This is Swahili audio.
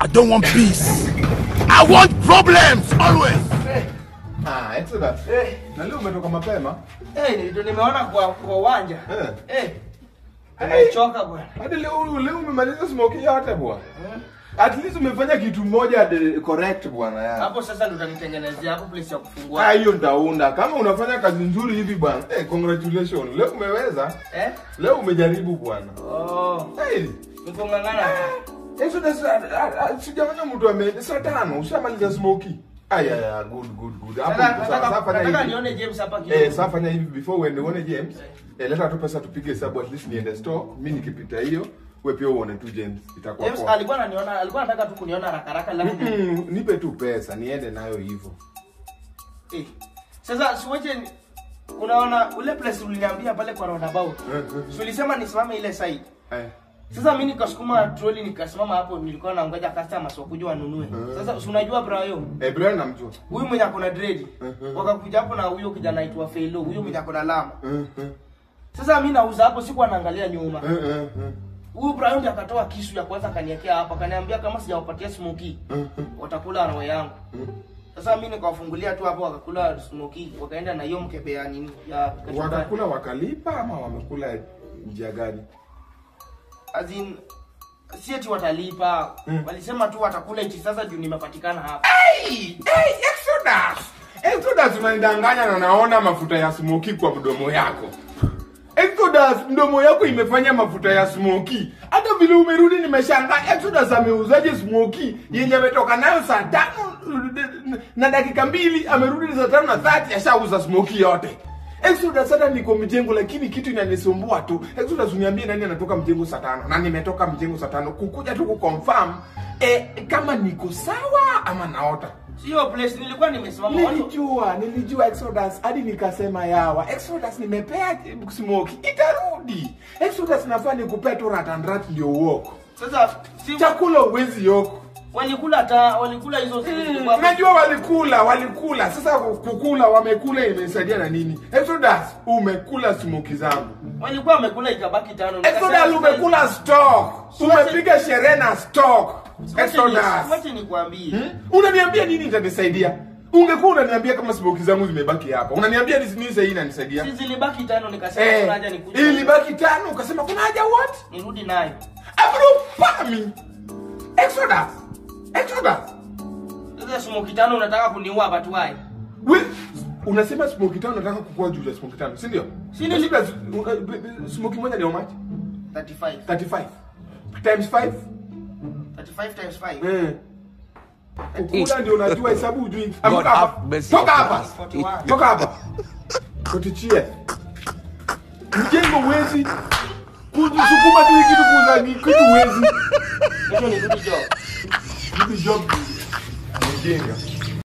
I don't want peace. I want problems always. Ah, Exodus. Eh, Na leo umetoka mapema? eh, ndio nimeona kwa kwa uwanja. Eh. Eh. Nimechoka bwana. Hadi leo leo umemaliza smoke yote bwana. At least umefanya kitu moja de- correct bwana ya. Hapo sasa ndo utanitengenezea hapo place ya kufungua. Ah, hiyo ndaunda. Kama unafanya kazi nzuri hivi bwana. Eh, congratulations. Leo umeweza. Eh? Leo umejaribu bwana. Oh, Hey. niko ngangana. Exodus, ah, ah, ah, sijaona mtu ame saa tano ushamaliza smoky. Aya, ya, good good good. Hapo Sasa sasa nataka fanya nataka hivi. nione James hapa Eh, kidogo. sasa fanya hivi before uende uone James. Eh, leta tu pesa tupige hesabu at least niende store. Mimi nikipita hiyo, wewe pia uone tu James. Itakuwa James poa. alikuwa ananiona, alikuwa anataka tu kuniona haraka haraka lakini Mm, nipe tu pesa niende nayo hivyo. eh. Sasa siwache ni- unaona ule place uliniambia pale kwa roundabout. Eh, eh, Si ulisema nisimame ile side. eh. Sasa mimi nikasukuma troli nikasimama hapo nilikuwa nangoja customers wakuja wanunue. Sasa si unajua Brayo? Eh, Brian namjua. Huyu mwenye akona dread. Wakakuja hapo na huyo kijana aitwa Felo, huyo mwenye akona lama. Eh, eh, Sasa mimi nauza hapo siku anaangalia nyuma. eh, eh, eh. Huyu Brian ndiye akatoa kisu ya kwanza akaniwekea hapa, akaniambia kama sijawapatia smoky watakula roho yangu. Sasa mimi nikawafungulia tu hapo wakakula smoky, wakaenda na hiyo mkebe ya nini ya kachumbari. Wakakula wakalipa ama wamekula njia gani? As in si eti watalipa. Walisema tu watakula iti sasa juu nimepatikana hapa. Hey, hey, Exodus. Exodus unanidanganya na naona mafuta ya smoky kwa mdomo yako. Exodus, mdomo yako imefanya mafuta ya smoky. Hata vile umerudi nimeshangaa. Exodus ameuzaje smoky yenye ametoka nayo saa tano na dakika mbili, amerudi saa tano na thati ashauza smoky yote. Exodus hata niko mjengo lakini kitu inanisumbua tu. Exodus uniambie nani anatoka mjengo saa tano na nimetoka mjengo saa tano kukuja tu kuconfirm eh, kama niko sawa ama naota. Sio place nilikuwa nimesimama watu. Nilijua, nilijua Exodus hadi nikasema yawa. Exodus nimepea smoke itarudi. Exodus nafaa nikupea tu rat and rat ndio uoko. Sasa si Chakula uwezi yoko. walikula ta walikula hizo zilikuwa hapo. Unajua walikula, walikula. Sasa kukula wamekula imesaidia na nini? Exodus umekula smoke zangu. walikuwa wamekula ikabaki tano. Exodus umekula stock. Umepiga sherehe na stock. Exodus. Wacha nikwambie. Hmm? Unaniambia nini itanisaidia? Ungekuwa unaniambia kama smoke zangu zimebaki hapa. Unaniambia ni nini sasa inanisaidia? Si zilibaki tano nikasema Eh, kuna haja nikuje. ilibaki tano ukasema kuna haja what? Nirudi nayo. Afropami. Exodus. Exodus. Sasa smoke tano unataka kuniua watu wae. We, unasema smoke tano nataka kukua juu ya smoke tano, si ndio? Si nili- Exodus, uh, uh, b- b- smoke moja ni how much? 35. 35. Times 5? 35 times 5. Eh. Kukula ndio unajua hesabu hujui. God Amka have hapa. mercy Toka upon hapa. us. 41. Toka hapa. Kotichie. Mjengo wezi. Kujisukuma tu hii kitu kuuza ni kitu wezi. Kesho nirudi job. Hivi job. Mjenga.